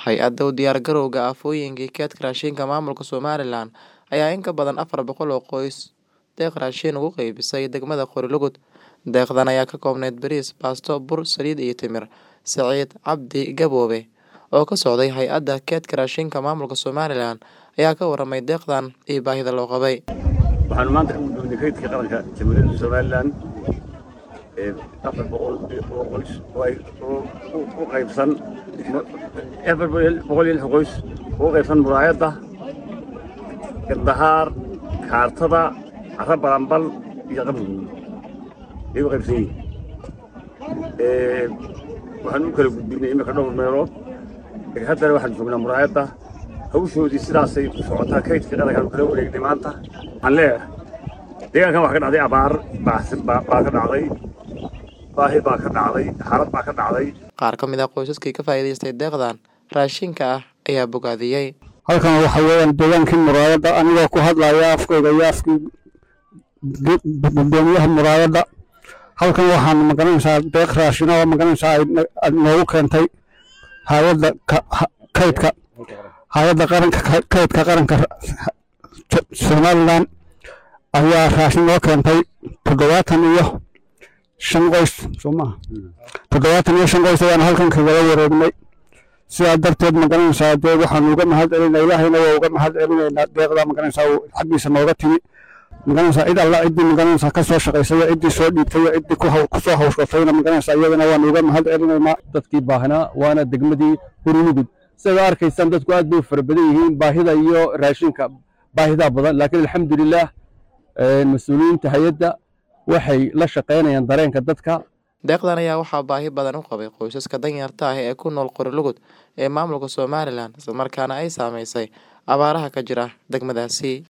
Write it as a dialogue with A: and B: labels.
A: Hay-adda u diyaargarowga aafooyinka kaydka raashinka maamulka Somalilan ayaa in ka badan afar boqol oo qoys deeq raashin ugu qaybisay degmada Qori-Lugud. Deeqdan ayaa ka koobnayd bariis, baasto, bur, saliid iyo timir. Saciid Cabdi Gaboobe oo ka socday Hay-adda Kaydka Raashinka Maamulka Somalilan ayaa ka warramay deeqdan iyo baahida loo qabay.
B: waxaanu maanta ka guddoonnay kaydka qaranka jamhuuriyadda somalilan ee afar boqol oo qoys oo ay oo u- u qaybsan afar boqol iyo lix qoys oo u qaybsan muraayadda gardahaar kaartada carra baranbal iyo qabrigood ayay u qaybsan yihiin Ee, waxaan u kala gudbinay imika dhowr meelood Ee, haddana waxaan joognaa muraayadda hawshoodii sidaasay ku socotaa kaydkii qarankaan kala wareegnay maanta waxaan leeyahay deegaankan waxaa ka dhacday abaar baahsan baa baa ka dhacday baahi baa ka dhacday xaalad baa ka dhacday
A: Qaar ka mid ah qoysaskii ka faa'iidaystay deeqdan raashinka ah ayaa bogaadiyey.
C: halkan waxa weeyaan deegaankii muraayadda anigoo ku hadlaya afkayga iyo afkii gu- gudoomiyaha muraayadda halkan waxaan magaranaysaa deeq raashina oo magaranaysaa ay na- aad noogu keentay hay-adda ka- ha- kaydka hay-adda qaranka ka- kaydka qaranka ra- So- somalilan ayaa raashin noo keentay toddobaatan iyo shan qoys soo maha toddobaatan iyo shan qoys ayaan halkan kagala wareegnay sidaa darteed magaranaysaa dee waxaanu uga mahad celinaa ilaahayna waa uga mahad celinaynaa deeqda magaranaysaa uu xaggiisa nooga timi magaranaysaa cid alla ciddii magaranaysaa ka soo shaqaysay iyo ciddii soo dhiibtay iyo ciddii ku haw- ku soo hawshgatayna magaranaysaa iyadana waanu uga mahad celinaynaa
D: dadkii baahnaa waana degmadii Qori-Lugud sidaa arkaysaan dadku aad bay u fara badan yihiin baahida iyo raashinka baahidaa badan laakiin alxamdulilaah een, mas-uuliyiinta hay-adda waxay la shaqaynayaan dareenka dadka
A: Deeqdan ayaa waxaa baahi badan u qabay qoysaska danyarta ah ee ku nool Qori-Lugud ee maamulka Somalilan isla markaana ay saameysay abaaraha ka jira degmadaasi.